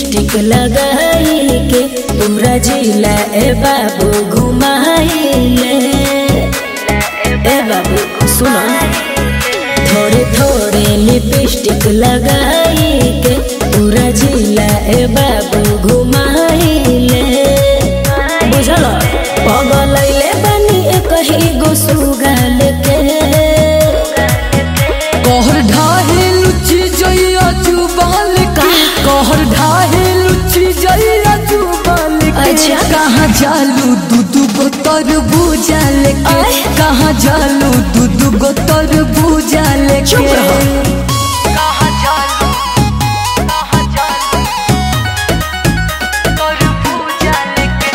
Lipstick लगाई के पूरा जिला ए बाबू घुमाइले ए बाबू सुनो थोड़े थोड़े लिपस्टिक लगाई के पूरा जिला ए बाबू घुमाइले बुझल पगलैले बनी एक ही गो सुगाल के कहर ढाहे लुची जइया जुबाल के कहर ढाहे लुची जइया जुबाल के अच्छा। कहाँ जालू दूधू गो तरबूजा लेके आय। कहाँ जालू दूधू गो तरबूजा लेके चुप रहो। कहाँ जालू कहाँ जालू तरबूजा लेके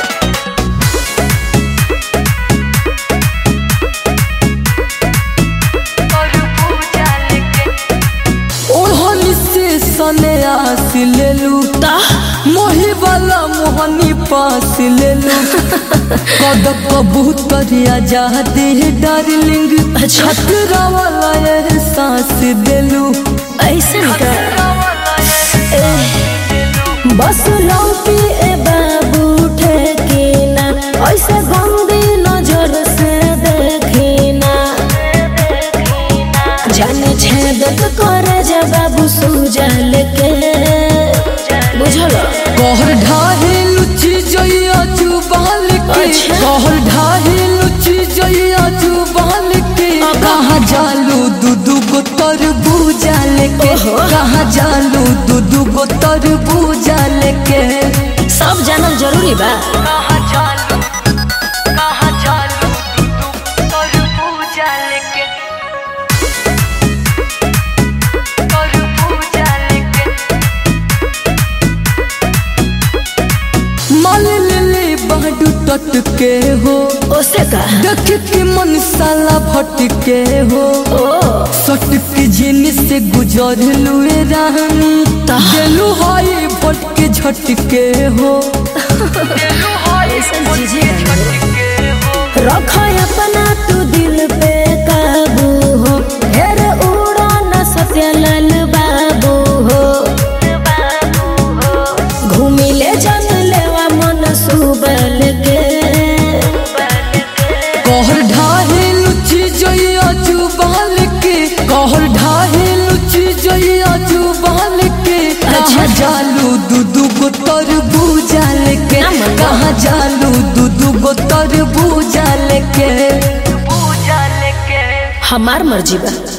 तरबूजा लेके ओढ़नी से सने आस लेलू ता मोही वाला मोहनी पास लेलू कद कबूतरिया जाते डार्लिंग अच्छा। खतरा वाला एहसास देलू ऐसन का बस लौकी ए बाबू ठेकीना ऐसे गंदी नजर से देखीना जाने छेदक करे जा बाबू सुजल के बुझल कहर ढाहे लुची जइया जुबाल के अच्छा। कहर ढाहे लुची जइया जुबाल के अब? कहाँ जालू दूधू गो तरबूजा लेके ओहो। कहाँ जालू दूधू गो तरबूजा लेके सब जानल जरूरी बा कहाँ जालू कहाँ जालू दूधू तरबूजा लेके तरबूजा लेके माल ले ले बाडू टटके हो ओसे का देख के मन साला भटके हो ओ सटक जिन से गुजर लुए रानी दिलू हाई भटके झटके हो ऐसन चीजें रख अपना तू दिल पे काबू हो ढेर उड़ा न सत्यलाल बाबू हो घूमी ले जन लेवा मन सुबल के कहर ढाहे लुची जइया जुबाल के कहर ढाहे लुची जइया जुबाल के कहाँ जालू दूधू गो तरबूजा लेके ना मन। कहाँ जालू दूधू गो तरबूजा लेके बूजा लेके हमार मर्जी बा